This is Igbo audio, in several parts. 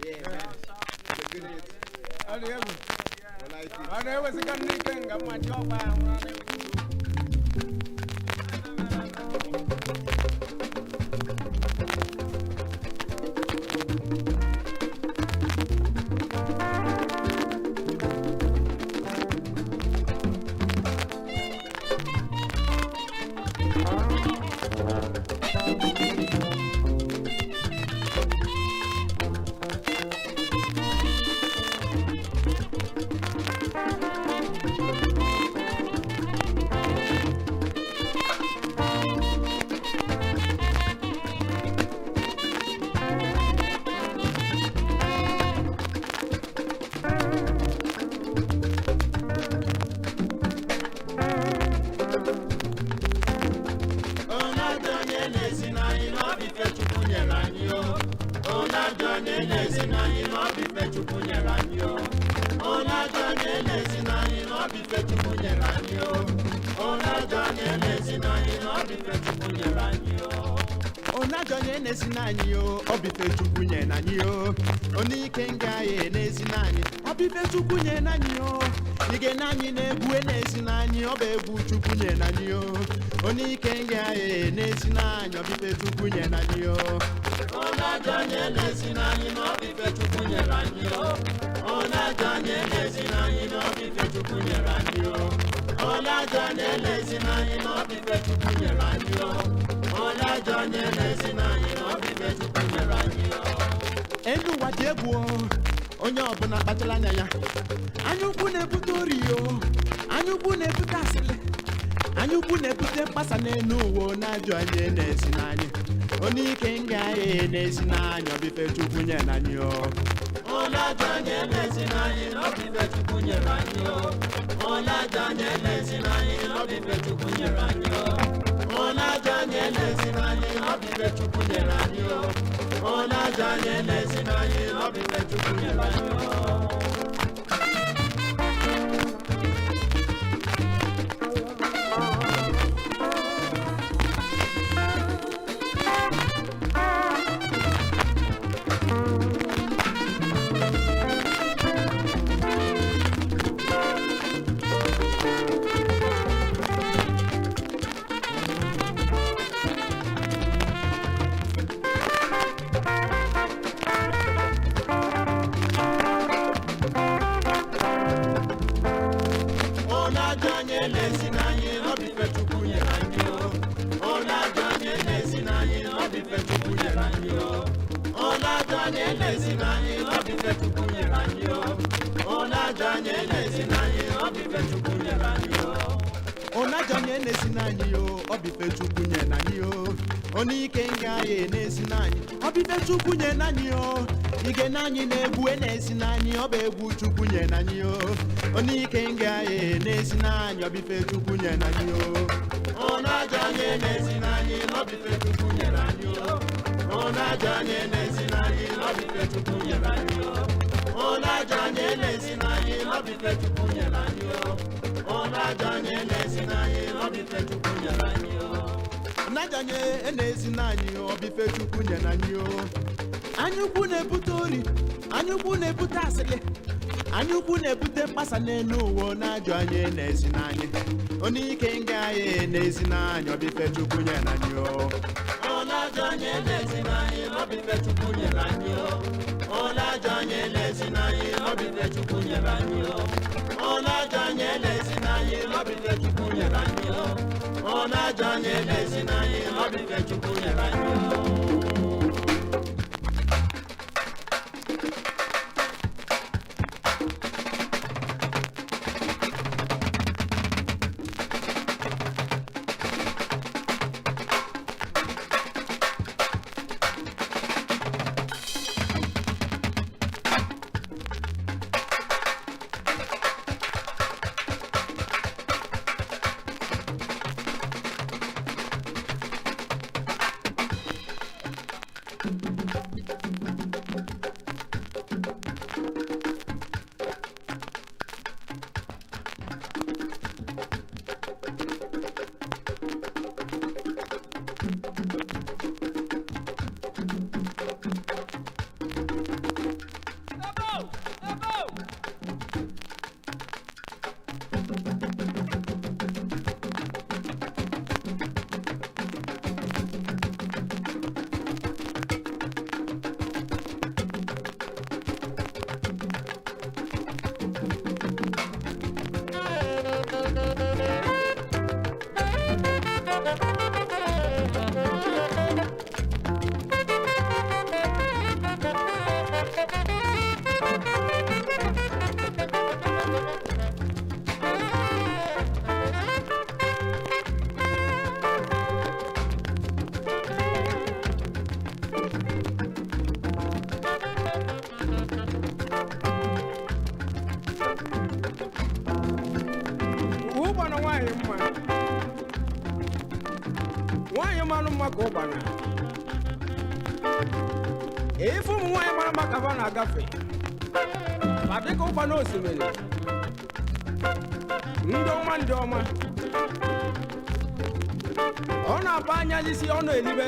ọ dị egwu ọ na-ewezịga ndị ike nga mmachi ọgba ahụ ọ na-ekwu onye ajọ onye na-esi n'anyị na ọ bụ ife chukwu nyere anyị o onye ajọ onye na-esi n'anyị na ọ bụ ife chukwu nyere anyị o onye ajọ onye na-esi n'anyị na ọ bụ ife chukwu nyere anyị o onye ajọ onye na-esi n'anyị na ọ bụ ife chukwu nyere anyị o onye ajọ onye na-esi n'anyị o ọ bụ ife chukwu nye n'anyị o onye ike nga ya na-esi n'anyị ọ bụ ife chukwu nye n'anyị o ige n'anyị na-egwu na-esi n'anyị ọ bụ egwu chukwu nye n'anyị o onye ike nga ya na-esi n'anyị ọ bụ ife chukwu nye n'anyị o onye ajọ onye na-esi n'anyị na ọ bụ ife chukwu nyere anyị o onye ajọ onye na-esi n'anyị na ọ bụ ife chukwu nyere anyị o onye ajọ onye na-esi n'anyị na ọ bụ ife chukwu nyere anyị o onye ajọ onye na-esi n'anyị na ọ bụ ife chukwu nyere anyị o elu ụwa dị egwu o onye ọbụla kpachara anya ya anya ukwu na-ebute ori o anya ukwu na-ebute asịrị anya ukwu na-ebute mkpasa n'elu ụwa onye ajọ onye na-esi n'anyị onye ike nga ya na-esi n'anyị ọ bụ ife chukwu nye n'anyị o onye ajọ onye na-esi n'anyị na ọ bụ ife chukwu nyere anyị o onye ajọ onye na-esi n'anyị na ọ bụ ife chukwu nyere anyị o onye ajọ onye na-esi n'anyị na ọ bụ ife chukwu nyere anyị o onye ajọ onye na-esi n'anyị na ọ bụ ife chukwu nyere anyị o onye ajọ onye na-esi n'anyị na ọ bụ ife chukwu nyere anyị o onye ajọ onye na-esi n'anyị na ọ bụ ife chukwu nyere anyị o onye ajọ onye na-esi n'anyị na ọ bụ ife chukwu nyere anyị o onye ajọ onye na-esi n'anyị na ọ bụ ife chukwu nyere anyị o onye ajọ onye na-esi n'anyị o ọ bụ ife chukwu nye n'anyị o onye ike nga ya na-esi n'anyị ọ bụ ife chukwu nye n'anyị o ige n'anyị na-egwu na-esi n'anyị ọ bụ egwu chukwu nye n'anyị o onye ike nga ya na-esi n'anyị ọ bụ ife chukwu nye n'anyị o onye ajọ onye na-esi n'anyị na ọ bụ ife chukwu nyere anyị o onye ajọ onye na-esi n'anyị na ọ bụ ife chukwu nyere anyị o onye ajọ onye na-esi n'anyị na ọ bụ ife chukwu nyere anyị o onye ajọ onye na-esi n'anyị na ọ bụ ife chukwu nyere anyị o onye ajọ onye na-esi n'anyị ọ bụ ife chukwu nye n'anyị o anya ukwu na-ebute ori anya ukwu na-ebute asịrị anya ukwu na-ebute mkpasa n'elu ụwa onye ajọ onye na-esi n'anyị onye ike nga ya na-esi n'anyị ọ bụ ife chukwu nye n'anyị o onye ajọ onye na-esi n'anyị na ọ bụ ife chukwu nyere anyị o onye ajọ onye na-esi n'anyị na ọ bụ ife chukwu nyere anyị o onye ajọ onye na-esi n'anyị na ọ bụ ife chukwu nyere anyị o onye ajọ onye na-esi n'anyị na ọ bụ ife chukwu nyere anyị o nwaanyị mara mma ka ụgbana ife ụmụ nwaanyị mara mma ka fa na-agafe ma dịka ụgbana osimiri ndị ọma ndị ọma ọ na-aba anya n'isi ọ na-elibe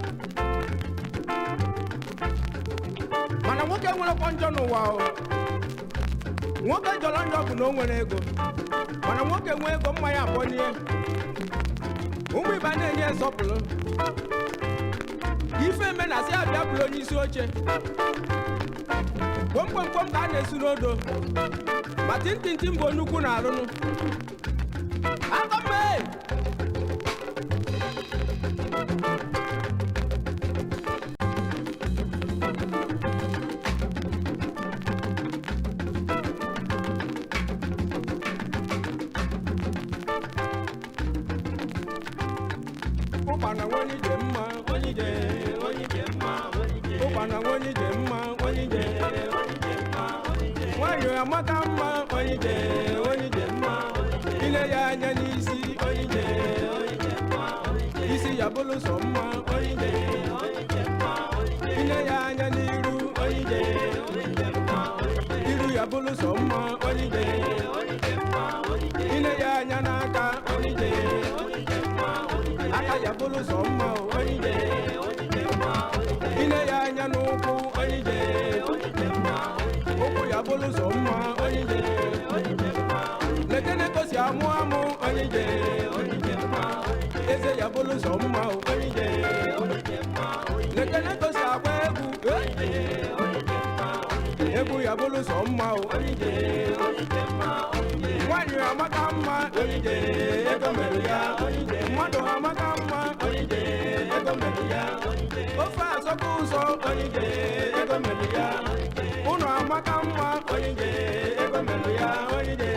mana nwoke nwerekwa njọ n'ụwa o nwoke jọrọ njọ bụ na o nwere ego mana nwoke nwee ego mmanya abụọ n'ihe ụmụ ibe na-enye nsọpụrụ ife eme na asị abịa bụrụ onye isi oche kwomkwomkwom ka a na-esu n'odo ma tintinti mbụ nnukwu na arụnụ akọmme ụkpana nwanyị je mma onye je ụkpana nwanyị je mma onye je nwanyị amaka mma onye je onye je mma ile ya anya n'isi onye je isi ya bụrụ sọ mma onye je ile ya anya n'iru onye je iru ya bụrụ sọ mma onye je ile ya anya n'aka onye je aka ya bụrụ sọ mma o, onye ije ine ya anya n'ụkwụ onye ije ụkwụ ya bụrụ sọ mma onye ije lekene kosi amụ amụ onye ije eze ya bụrụ sọ mma o, onye ije lekene kosi agba egwu eh, egwu ya bụrụ sọ mma o, onye ije nwanyị amaka mma onye ije ego mere ya mmadụ amaka mma onye ije ego mere ya ofe asọkwa ụzọ onye ije ego mere ya ụlọ amaka mma onye ije ego mere ya onye ije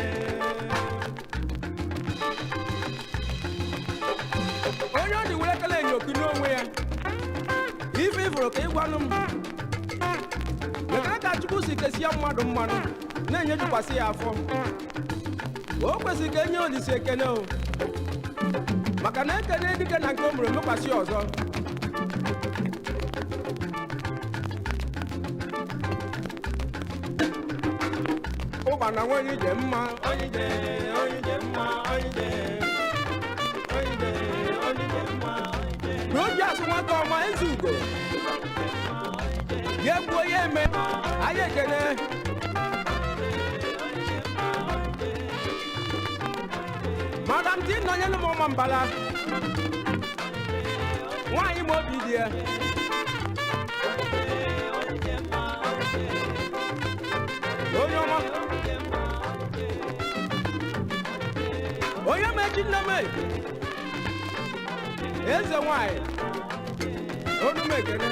onye ọ dị were kele enyoku n'onwe ya ife ifuru ka ịgwanụ m lekere ka chukwu si kesie mmadụ mmanụ na-enyejukwasị ya afọ o kwesịrị ka enye olise ekene o maka na ekene dike na nke o mere mekwasị ọzọ ụgbana nwanyị ije mma onye ije onye ije mma onye ije onye ije onye ije mma na oji asụ nwata ọma ezi ugo ya egbuo ya eme anyị ekene madam tin nọ nyelu m ọma mbala nwaanyị ma obi dị ya onye ọma onye mechi nne m eze nwanyị onu m ekene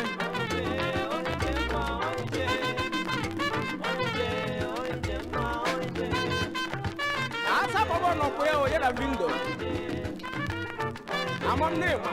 asa bọbọ nọkwa ya onye na vindo amam n'ịma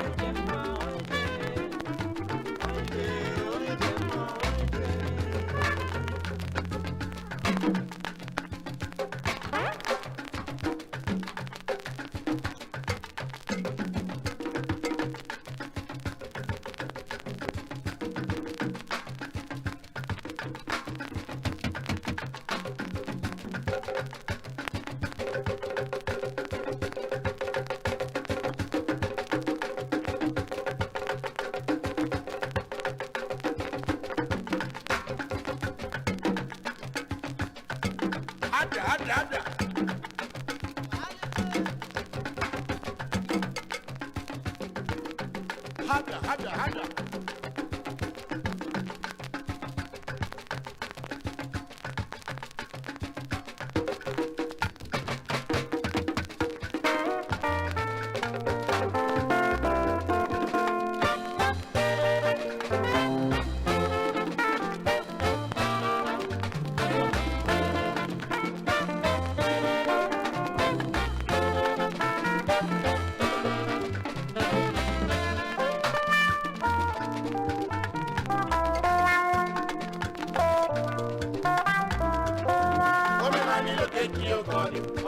ada ada ada hada hada hada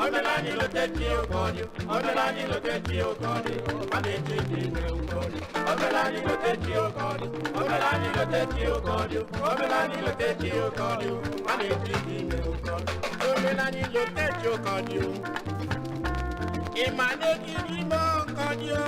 Omelani lo te tio kodio, omelani lo te tio kodio, ane ti ti me kodio. Omelani lo te tio kodio, omelani lo te tio kodio, omelani lo te tio kodio, ane ti ti me kodio. Omelani lo te tio kodio. Imane kiri mo kodio.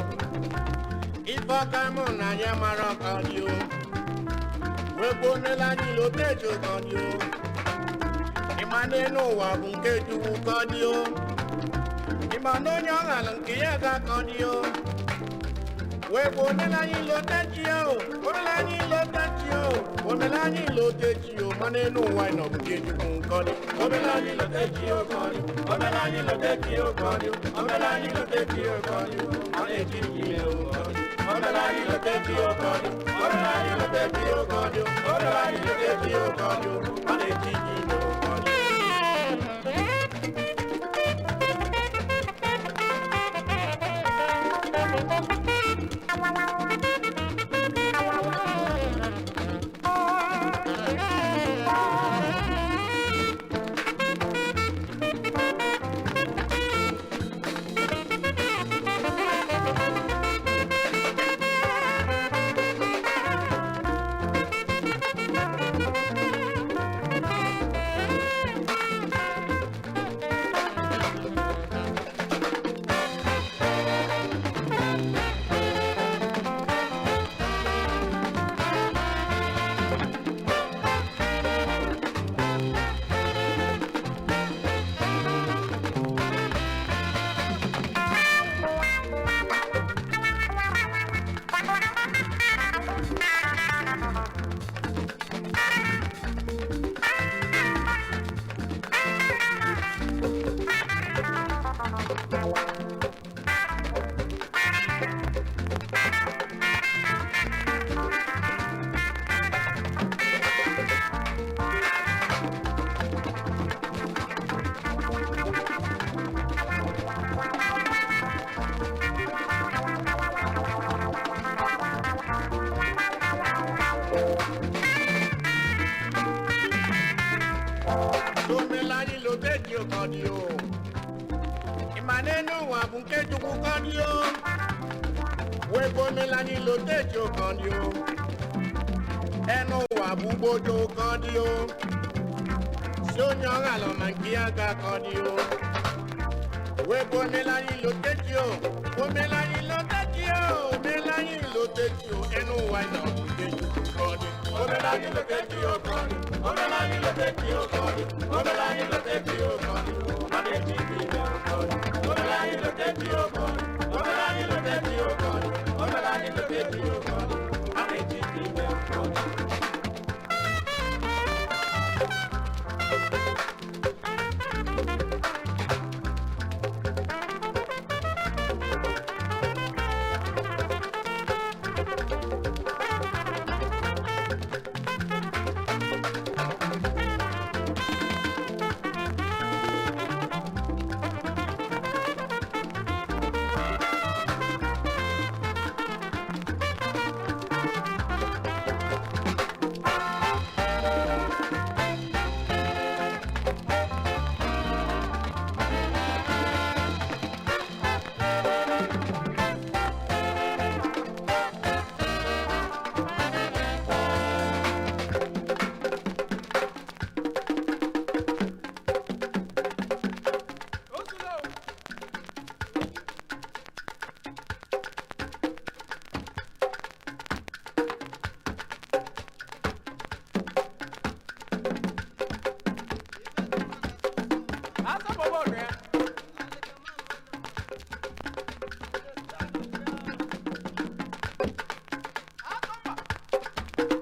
Ifọkamu na nyamara kodio. Wegbo omelani lo te tio kodio. ịma n'elu ụwa bụ nke chukwu ka ọ dị o ịma na onye ọ ghara nke ya ga-akọ dị o wee bụ omela anyị lotechi o omela anyị lotechi o omela anyị lotechi o ma n'elu ụwa ị nọ bụ nke chukwu nke ọ dị omela anyị lotechi o ka ọ dị omela anyị lotechi o ka ọ dị omela anyị lotechi o ka ọ dị ọ na-eji ime o ka ọ dị omela anyị lotechi o ka ọ dị omela anyị lotechi o ka ọ dị omela anyị lotechi o ka ọ dị ọ na-eji ime o ka ọ dị omela anyị loteji ụkọdị o ịma n'elu ụwa bụ nke chukwu kọdị o wee bụ omela anyị loteji ụkọdị o enu ụwa bụ ugbodo kọdị o si onye ọghala ma nke ya ga kọdị o wee bụ omela anyị loteji o omela anyị loteji o omela anyị loteji o enu ụwa ị nọ bụ nke chukwu kọdị omela anyị loteji o kọdị omela anyị loteji o kọdị omela anyị loteji o kọdị ọ na-eji ibe ime o kọdị omela anyị loteji o kọdị omela anyị loteji o kọdị omela anyị loteji o kọdị ọ na-eji ibe ime o kọdị Osulo. Asa bọbọ rẹ. Asa mba.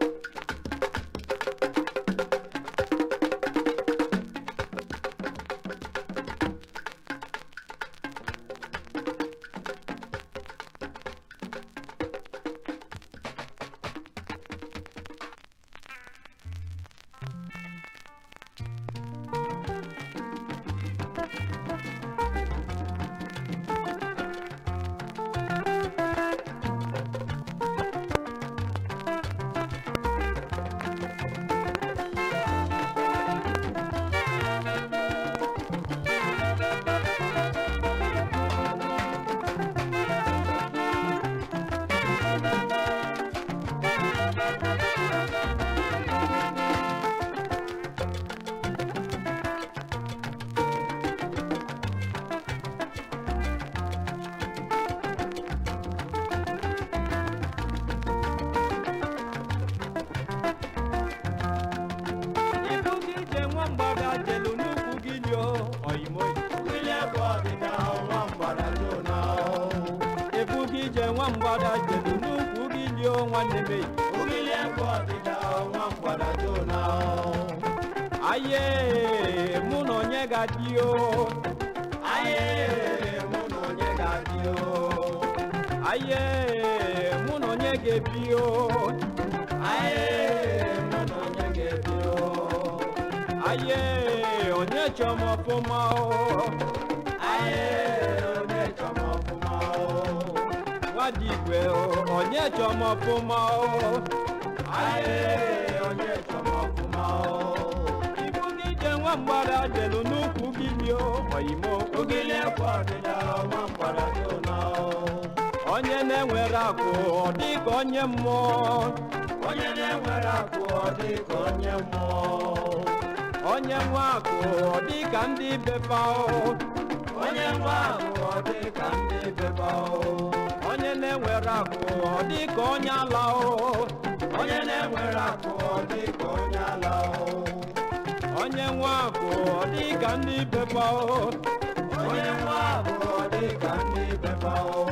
mgbada jelu n'ukwu gị lie nwanne m eyi Ogili egwu ọdịda nwa mgbada Jona aye mụ na onye ga-adị o Aye mụ na onye ga-adị o aye mụ na onye ga-ebi o Aye mụ na onye ga-ebi o aye onye chọm ọfụma o Aye onye chọrọ ọfụma o nwadigwe o onye chọm ọfụma o Aye onye chọrọ ọfụma o ibu gị je nwa mgbada jelu n'ukwu gị lie oyimo Ogili egwu ọdịda nwa mgbada Jona onye na-enwere akụ ọ dị ka onye mmụọ onye na-enwere akụ ọ dị ka onye mmụọ onye nwe akụ ọ dị ka ndị befa o onye nwe akụ ọ dị ka ndị beba o onye na-enwere akụ ọ dị ka onye ala o onye na-enwere akụ ọ dị ka onye ala o onye nwe akụ ọ dị ka ndị befa o onye nwe akụ ọ dị ka ndị beba o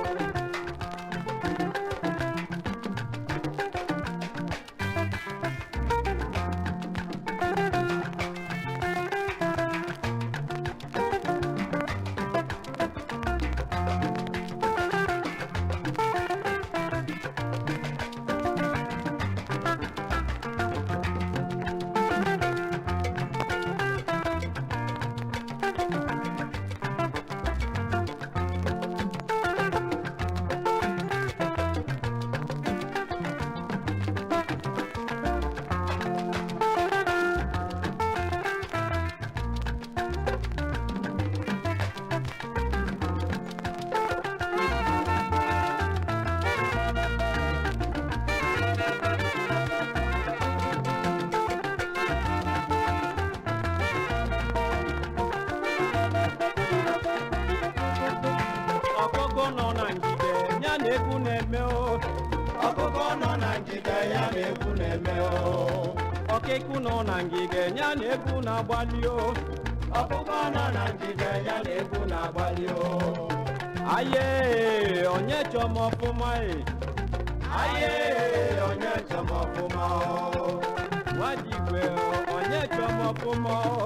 ọkụkọ nọ na ngige ya na egwu na-eme o ọkụkọ nọ na ngige ya na egwu na-eme o ọkịkụ nọ na ngige ya na egwu na-agbalị o ọkụkọ nọ na ngige ya na egwu na-agbalị o aye onye chọm ọfụma e aye onye chọm ọfụma o nwadigwe onye chọm ọfụma o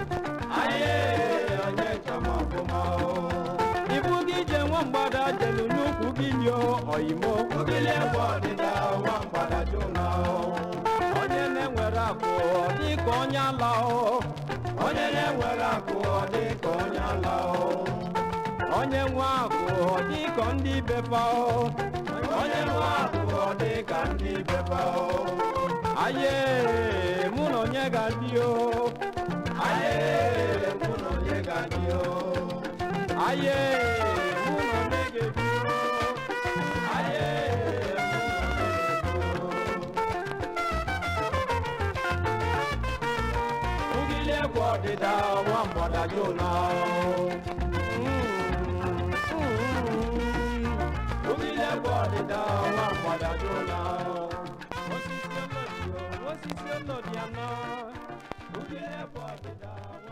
aye onye chọm ọfụma o ibu gị je nwa mgbada jelu n'ukwu gị lie oyimo ogili egwu ọdịda nwa mgbada Jona o onye na-enwere akụ ọ dị ka onye ala o onye na-enwere akụ ọ dị ka onye ala o onye nwe akụ ọ dị ka ndị befa o onye nwe akụ ọ dị ka ndị beba o aye mụ na onye ga-adị o aye mụ na onye ga-adị o aye mụ na onye ga-ebi o aye mụ na onye ga-adị o ogili egwu ọdịda nwa mgbada Jona o ogili egwu ọdịda nwa mgbada Jona o osisi ọlọdị o osisi ọlọdị anọ ogili egwu ọdịda